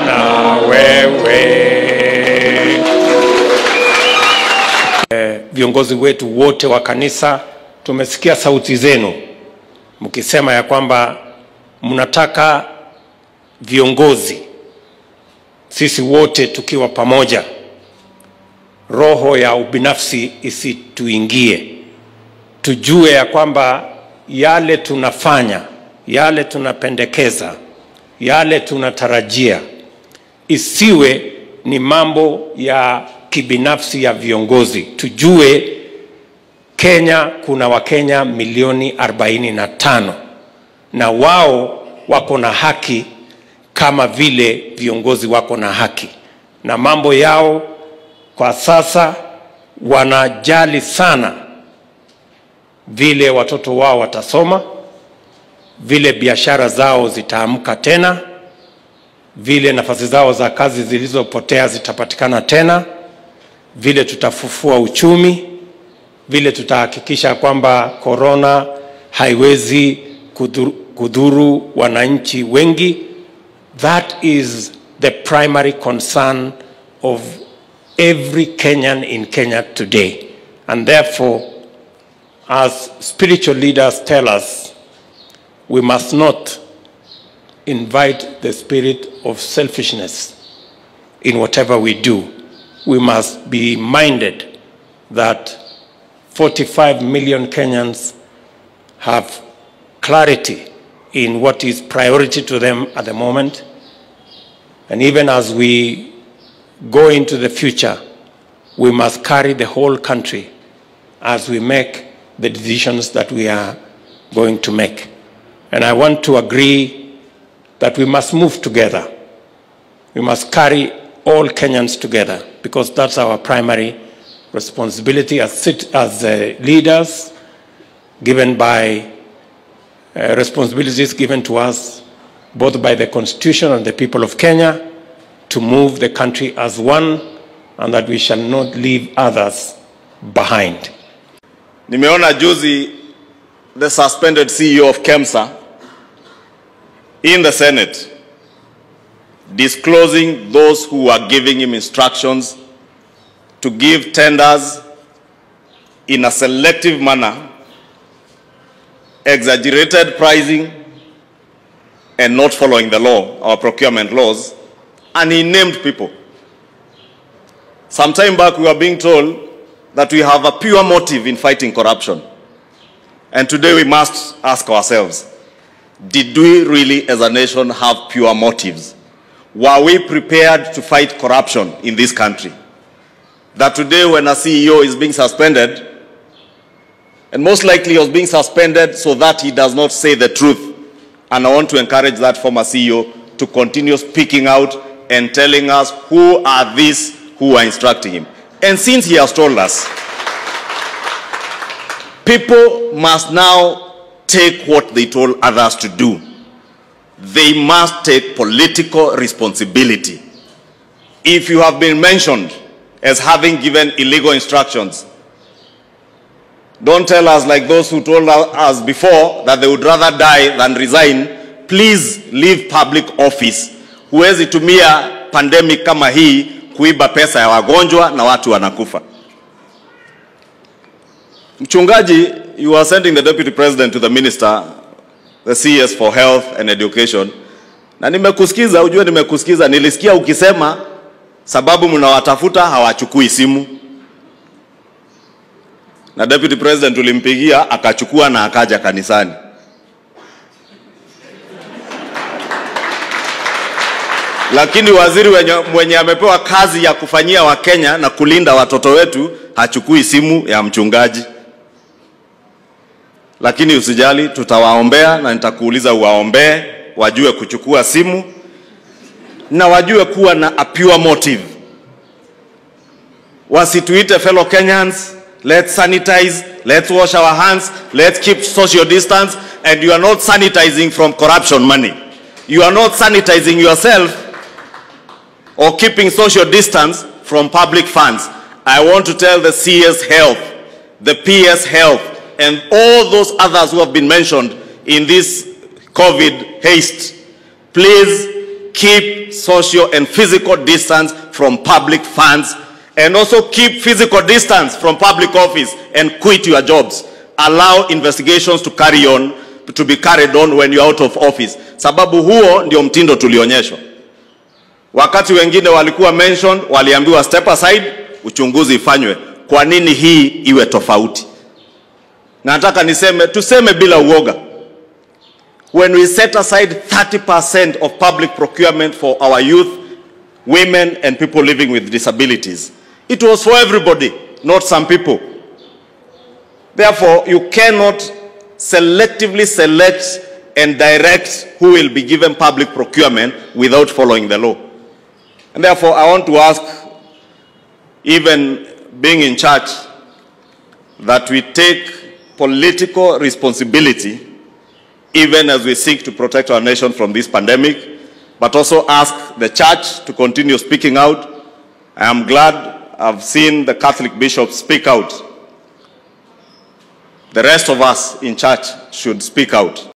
na wewe. Eh, viongozi wetu wote wa kanisa, tumesikia sauti zenu mkisema ya kwamba mnataka viongozi, sisi wote tukiwa pamoja, roho ya ubinafsi isituingie, tujue ya kwamba yale tunafanya, yale tunapendekeza, yale tunatarajia isiwe ni mambo ya kibinafsi ya viongozi. Tujue Kenya kuna Wakenya milioni 45 na wao wako na haki kama vile viongozi wako na haki, na mambo yao kwa sasa wanajali sana vile watoto wao watasoma, vile biashara zao zitaamka tena, vile nafasi zao za kazi zilizopotea zitapatikana tena, vile tutafufua uchumi, vile tutahakikisha kwamba korona haiwezi kudhuru, kudhuru wananchi wengi. That is the primary concern of every Kenyan in Kenya today. And therefore, as spiritual leaders tell us, we must not invite the spirit of selfishness in whatever we do. We must be minded that 45 million Kenyans have clarity in what is priority to them at the moment. And even as we go into the future, we must carry the whole country as we make the decisions that we are going to make. And I want to agree that we must move together. We must carry all Kenyans together because that's our primary responsibility as, cit- as uh, leaders, given by uh, responsibilities given to us both by the Constitution and the people of Kenya to move the country as one and that we shall not leave others behind. Nimeona juzi the suspended CEO of KEMSA in the Senate disclosing those who are giving him instructions to give tenders in a selective manner, exaggerated pricing, and not following the law, our procurement laws, and he named people. Some time back, we were being told that we have a pure motive in fighting corruption. And today we must ask ourselves, did we really as a nation have pure motives? Were we prepared to fight corruption in this country? That today when a CEO is being suspended, and most likely he was being suspended so that he does not say the truth. And I want to encourage that former CEO to continue speaking out and telling us who are these who are instructing him. And since he has told us, people must now take what they told others to do. They must take political responsibility. If you have been mentioned as having given illegal instructions, don't tell us like those who told us before that they would rather die than resign. Please leave public office. Huwezi tumia pandemic kama hii kuiba pesa ya wagonjwa na watu wanakufa. Mchungaji, you are sending the deputy president to the minister, the CS for health and education. Na nimekusikiza, ujue nimekusikiza, nilisikia ukisema sababu mnawatafuta hawachukui simu. Na deputy president ulimpigia akachukua na akaja kanisani. Lakini waziri wenye, mwenye amepewa kazi ya kufanyia Wakenya na kulinda watoto wetu hachukui simu ya mchungaji. Lakini usijali, tutawaombea na nitakuuliza uwaombee, wajue kuchukua simu na wajue kuwa na a pure motive. Wasituite fellow Kenyans, let's sanitize, let's wash our hands, let's keep social distance, and you are not sanitizing from corruption money. You are not sanitizing yourself or keeping social distance from public funds. I want to tell the CS Health, the PS Health, and all those others who have been mentioned in this COVID haste, please keep social and physical distance from public funds and also keep physical distance from public office and quit your jobs. Allow investigations to carry on, to be carried on when you're out of office. Sababu huo ndio mtindo tulionyeshwa. Wakati wengine walikuwa mentioned, waliambiwa step aside, uchunguzi ifanywe. Kwa nini hii iwe tofauti? Na nataka niseme, tuseme bila uoga. When we set aside 30% of public procurement for our youth, women and people living with disabilities, it was for everybody, not some people. Therefore, you cannot selectively select and direct who will be given public procurement without following the law. And therefore, I want to ask, even being in charge, that we take political responsibility even as we seek to protect our nation from this pandemic, but also ask the church to continue speaking out. I am glad I've seen the Catholic bishops speak out. The rest of us in church should speak out.